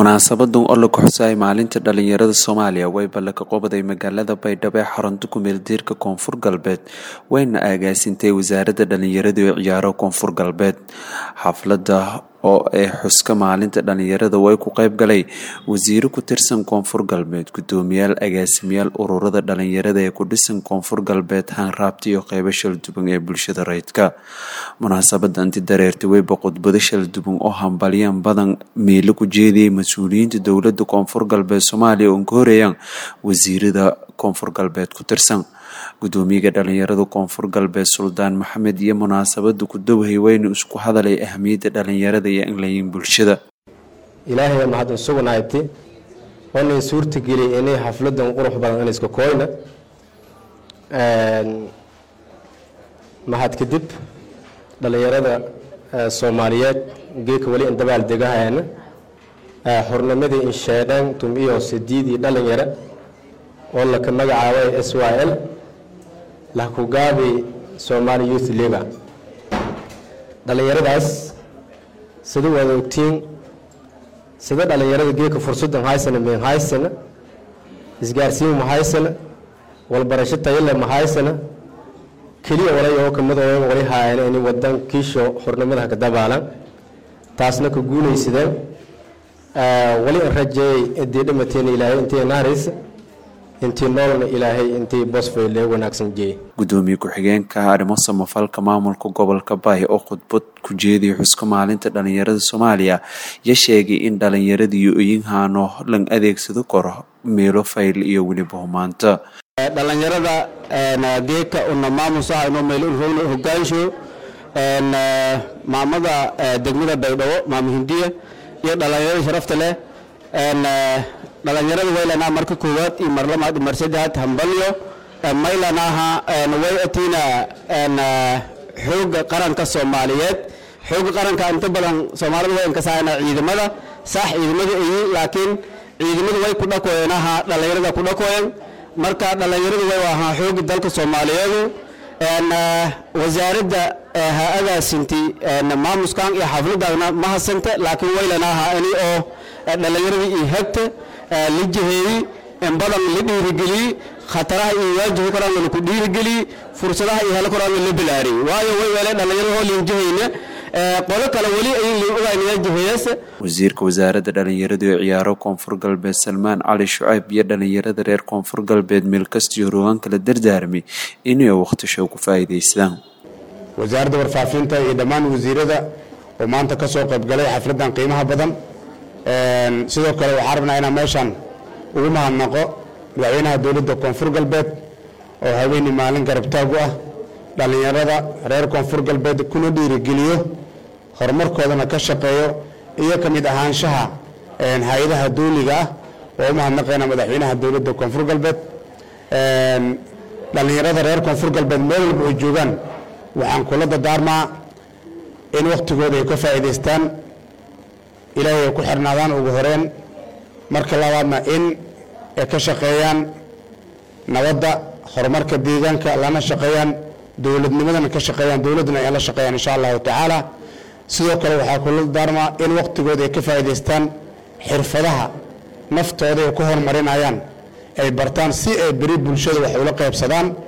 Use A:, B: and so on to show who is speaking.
A: munaasabadan oo la kuxusayay maalinta dhalinyarada soomaaliya way balle ka qobaday magaalada baydhabo ee xarunta kumeeldiirka koonfur galbeed wayna agaasintay wasaaradda dhalinyarada ee ciyaaro koonfur galbeed xafladda oo ee xuska maalinta dhalinyarada way ku qeyb galay wasiiro ku tirsan koonfur galbeed guddoomiyaal agaasimayaal ururada dhalinyarada ee ku dhisan koonfur galbeed haanraabta iyo qeybo shalduban ee bulshada rayidka munaasabada inti dareertay weyba khudbado shalduban oo hambalyan badan miilo ku jeediyay mas-uuliyiinta dowlada koonfur galbeed soomaaliya oo ka horeeyaan wasiirada koonfur galbeed ku tirsan gudoomiyaga dhalinyarada koonfur galbeed suldaan maxamed iyo munaasabada ku dowhay weyna isku hadalay ahmiyadda dhalinyarada iyo inlayin bulshada
B: ilaahay mahad isugunayti oonay suurtageliyay inay xafladan qurux badan in iska kooyna mahad kadib dhalinyarada soomaaliyeed geeka weli in dabaal degahayana xornimadii insheedhaan tum iyo sidiidii dhalinyaro oo laka magacaabay s y l lahkugaabi somali youth liga dhalinyaradaas sida waad ogtiin sida dhalinyarada geeka fursadan haysana min haysana isgaarsiin ma haysana walbarasho tayale ma haysana keliya walay oo kamidoo wali haayana in wadan kiisho xornimada ka dabaalan taasna ka guulaysadeen wali in rajeeyay idii dhimateen ilaahay intay naaraysa intii noolna ilaahay intii bosfay lee wanaagsan jeeyay
A: gudoomiye ku-xigeenka arrimo samafalka maamulka gobolka baay oo khudbad ku jeediyay xuska maalinta dhalinyarada soomaaliya ya sheegay in dhalinyaradiiyo oyinhaano lan adeegsado karo meelo fayl iyo weliba humaanta
C: dhalinyarada geeka una maamusaha inuu meel hogaansho maamada degmada baydhabo maamo hindiya iyo dhalinyarada sharafta leh dhalinyarada waylanaa marka koowaad iyo mar lamaad iyo mar saddexaad hambalyo maylanaha way atiina xooga qaranka soomaaliyeed xooga qaranka inta badan soomaalida way inkasaana ciidamada sax ciidamada ayi laakiin ciidamada way ku dhakoyenaha dhalinyarada ku dhakoyen marka dhalinyaradu way ahaa xooga dalka soomaaliyeedu wasaaradda ha-adaasinti maamuskan iyo xafladana ma hasanta laakiin waylanaha ini oo dhalinyaradii iyo hegta la jiheeyey in badan la dhiirigeliyey khataraha iyo waajihi koraan laku dhiirigeliyey fursadaha iyo helo koraan la bilaariyey waayo way weele dhalinyarada hoo liinjihayna qolo kale weli ayay ogaanaya jiheeyasa
A: wasiirka wasaaradda dhalinyarada ee ciyaaro koonfur galbeed salmaan cali shucayb iyo dhalinyarada reer koonfur galbeed meel kastiyo rogaanka la dardaarmay inay waqti show ku faa'iidaystaan
D: wasaaradda warfaafinta iyo dhammaan wasiirada oo maanta ka soo qaybgalay xafladdan qiimaha badan sidoo kale waxaan rabnaa inaan meeshaan ugu mahadnaqo madaxweynaha dowladda koonfur galbeed oo haweeney maalin garabtaag u ah dhallinyarada reer koonfur galbeed kuna dhiirigeliyo horumarkoodana ka shaqeeyo iyo ka mid ahaanshaha hay-adaha dowliga ah oo u mahadnaqayna madaxweynaha dowladda koonfur galbeed dhallinyarada reer koonfur galbeed meel walba ay joogaan waxaan kula dadaarmaa in wakhtigooda ay ka faa'iidaystaan ilaahay ay ku xirnaadaan ugu horeen marka labaadna in ay ka shaqeeyaan nabadda horumarka deegaanka lana shaqeeyaan dowladnimadana ka shaqeeyaan dowladduna ay la shaqeeyaan insha allahu tacaala sidoo kale waxaa kula daarmaa in wakhtigooda ay ka faa'iidaystaan xirfadaha naftooda ay ku horumarinayaan ay bartaan si ay beri bulshada wax ula qaybsadaan